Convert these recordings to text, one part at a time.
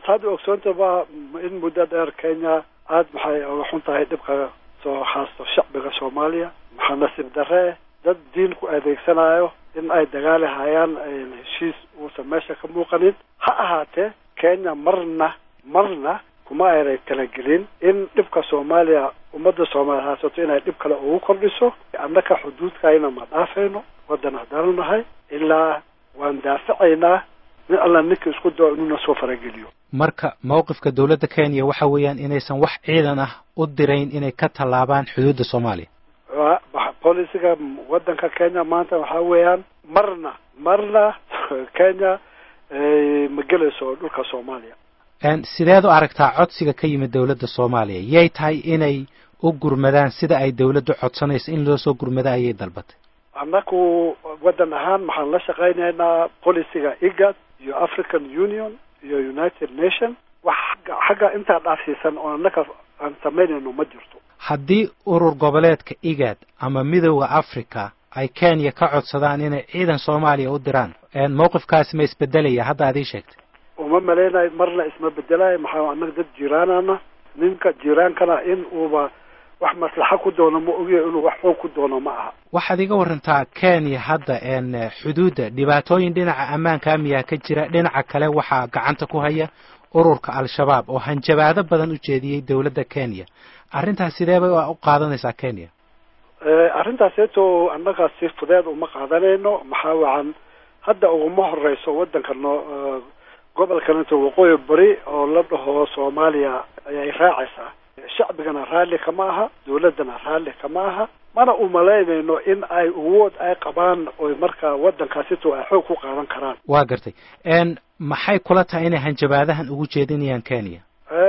saad ogsoontaba in muddo dheer kenya aada maxay uga xun tahay dhibka soo haasto shacbiga soomaaliya maxaa nasiib darre dad diin ku adeegsanayo in ay dagaali hayaan heshiis uusan meesha ka muuqanin ha ahaatee kenya marna marna kuma aynay talagelin in dhibka soomaaliya ummadda soomaaliya haasato inay dhib kale ugu kordhiso annaka xuduudkayna ma dhaafayno waddan haddaanu nahay ilaa waan daafacaynaa nin alla ninka isku dao inuuna soo farageliyo marka mawqifka dowladda kenya waxa weeyaan inaysan wax ciidan ah u dirayn inay ka tallaabaan xuduudda soomaaliya bolisiga waddanka kenya maanta waxaa weeyaan marna marna kenya ma gelayso dhulka soomaaliya sideed u aragtaa codsiga ka yimid dowladda soomaaliya yay tahay inay u gurmadaan sida ay dowladdu codsanayso in loo soo gurmado ayay dalbatay annaku waddan ahaan maxaan la shaqaynaynaa bolisiga igad iyo african union iyo united nation wax xagga intaa dhaafsiisan oo annaka aan samaynayno ma jirto haddii urur goboleedka igad ama midooda africa ay kenya ka codsadaan inay ciidan soomaaliya u diraan mawqifkaasi ma isbedelaya hadda aad ii sheegtay uma malaynayo marna isma bedelayo maxaa annaga dad jiiraanana ninka jiiraankana in uuba wax maslaxa ku doono ma ogiyo inuu wax xoog ku doono ma aha waxaad iga warantaa kenya hadda xuduudda dhibaatooyin dhinaca ammaanka miyaa ka jira dhinaca kale waxaa gacanta ku haya ururka al-shabaab oo hanjabaado badan u jeediyey dowladda kenya arrintaas sidee bay u qaadanaysaa kenya arrintaaseeto annaga si fudeed uma qaadanayno maxaa wacan hadda uguma horeyso waddanka noo gobolkanito waqooyi bari oo la dhaho soomaaliya ayay raacaysaa shacbigana raalli kama aha dowladdana raalli kama aha mana umalaynayno in ay awood ay qabaan oy markaa waddankaasito ay xoog ku qaadan karaan waa gartay maxay kula tahay inay hanjabaadahan ugu jeedinayaan kenya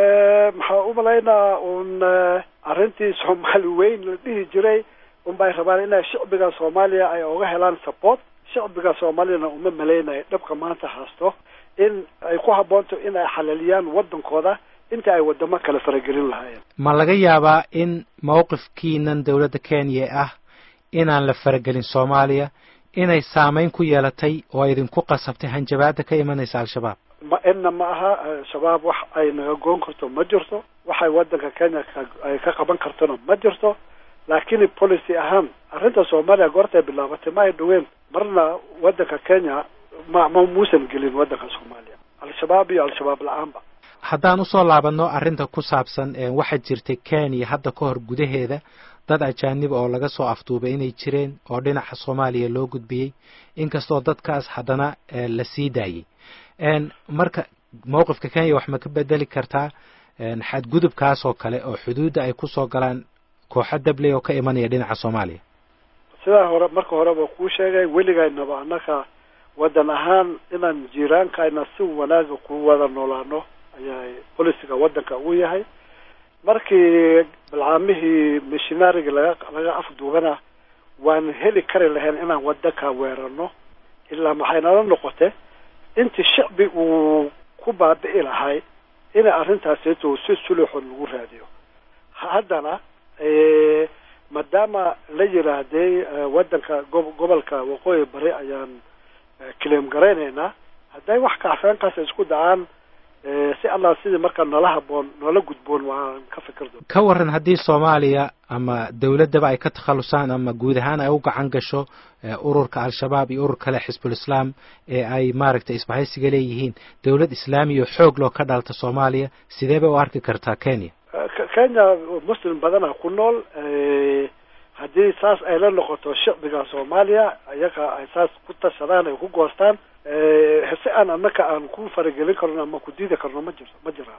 maxaa umalaynaa un arrintii soomaali weyn la dhihi jiray unbay rabaan inay shacbiga soomaaliya ay oga helaan support shacbiga soomaaliyana uma malaynayo dhabka maanta haasto in ay ku habboonto in ay xalaliyaan waddankooda inta ay waddamo kale faragelin lahaayeen ma laga yaabaa in mawqifkiinan dowladda kenya ah inaan la faragelin soomaaliya inay saamayn ku yeelatay oo idinku qasabtay hanjabaada ka imanaysa al-shabaab ma inna ma aha al-shabaab wax ay naga goon karto ma jirto waxay waddanka kenya ay ka qaban kartona ma jirto laakiin policy ahaan arrinta soomaaliya goortay bilaabatay ma ay dhaween marna waddanka kenya ma ma muusan gelin waddanka soomaaliya al-shabaab iyo al-shabaab la-aanba haddaan usoo laabanno arrinta ku saabsan waxaa jirtay kenya hadda ka hor gudaheeda dad ajaanib oo laga soo afduubay inay jireen oo dhinaca soomaaliya loo gudbiyey inkastoo dadkaas haddana la sii daayey marka mawqifka kenya wax ma ka bedeli kartaa xadgudubkaas oo kale oo xuduudda ay kusoo galaan kooxo dabley oo ka imanaya dhinaca soomaaliya sidaa hore marka horeba kuu sheegay weligaynaba annaka waddan ahaan inaan jiiraankayna si wanaaga ku wada noolaano ayaa bolisiga waddanka uu yahay markii balcaamihii missionaariga laga laga afduubana waan heli kari lahayn inaan waddanka weerarno ilaa maxay nala noqotay intii shacbi uu ku baabi'i lahay inay arrintaasito si suluxon lagu raadiyo haddana maadaama la yidhaahday waddanka go gobolka waqooyi bari ayaan claim garaynaynaa hadday wax kacfeenkaas isku dacaan si allah sidii markaa noola haboon noola gudboon waan ka fikir doon ka waran haddii soomaaliya ama dowladdaba ay ka takhalusaan ama guud ahaan ay u gacan gasho ururka al-shabaab iyo urur kale xisbul islaam ee ay maaragtay isbahaysiga leeyihiin dowlad islaamiya xoog loo ka dhalta soomaaliya sidee bay u arki kartaa kenya kenya muslim badana ku nool haddii saas ay la noqoto shacbiga soomaaliya iyaga ay saas ku tashadaan ay ku goostaan si aan annaka aan ku faragelin karno ama ku diidi karno ma jirto ma jiraan